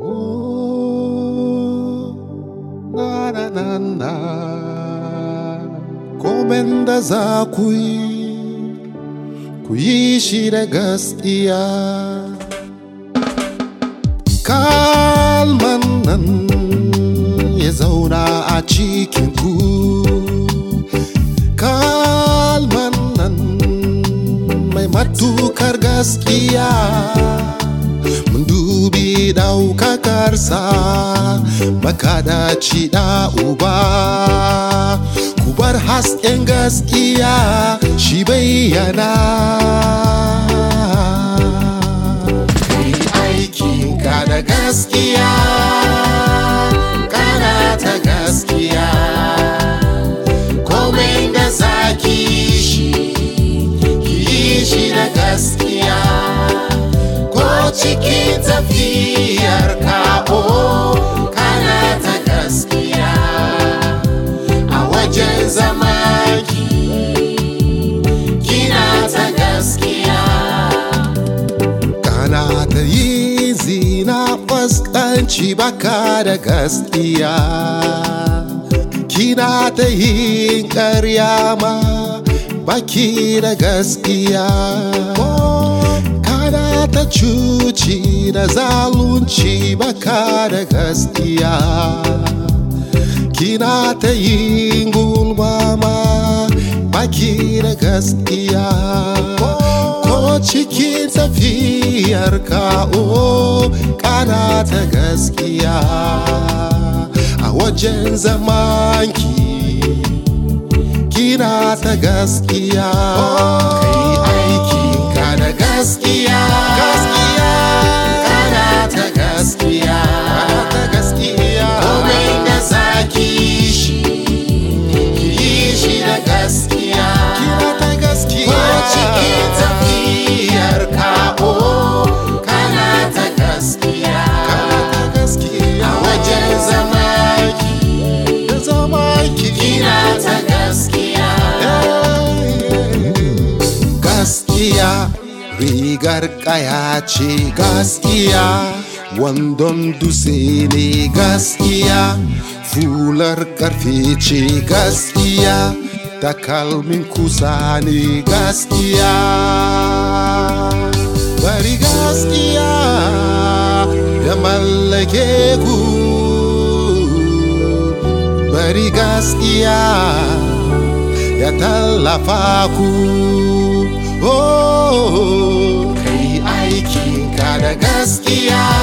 Oh, na na na na. Komen da za ku yi, ku yi shi da gaskiya. Kalman nan ya zauna a cikin ku. Kalman nan mai matukar gaskiya. mun dubi daukakarsa makadaci da uba ku bar hasken gaskiya shi bayyana kai aikinka da gaskiya kana ta gaskiya komai da zaki shi ki yi shi da gaskiya ko cikin tafiyar kaɓo kana ta gaskiya a wajen zamaki kina ta gaskiya kana ta yi zina fuskanci baka da gaskiya kina ta yin ƙarya ma baki da gaskiya kana ta cuci da zalunci baka da gaskiya kina ta yin gulma ma baki da gaskiya ko cikin tafiyar ka'o kana ta gaskiya a wajen zamanki kina ta gaskiya kai aikinka da gaskiya gaskiya kana ta gaskiya kana ta gaskiya komai da zaki shi ki yi shi da gaskiya kina ta gaskiya ko cikin tafiyar ka'o kana ta gaskiya kana ta gaskiya a wajen zamaki da zamaki kina ta gaskiya gaskiya rigar kaya ce gaskiya wandon dutse ne gaskiya fular karfe ce gaskiya takalmin kusa ne gaskiya bari gaskiya ya mallake ku bari gaskiya ya tallafa ku oh, kai aikinka da gaskiya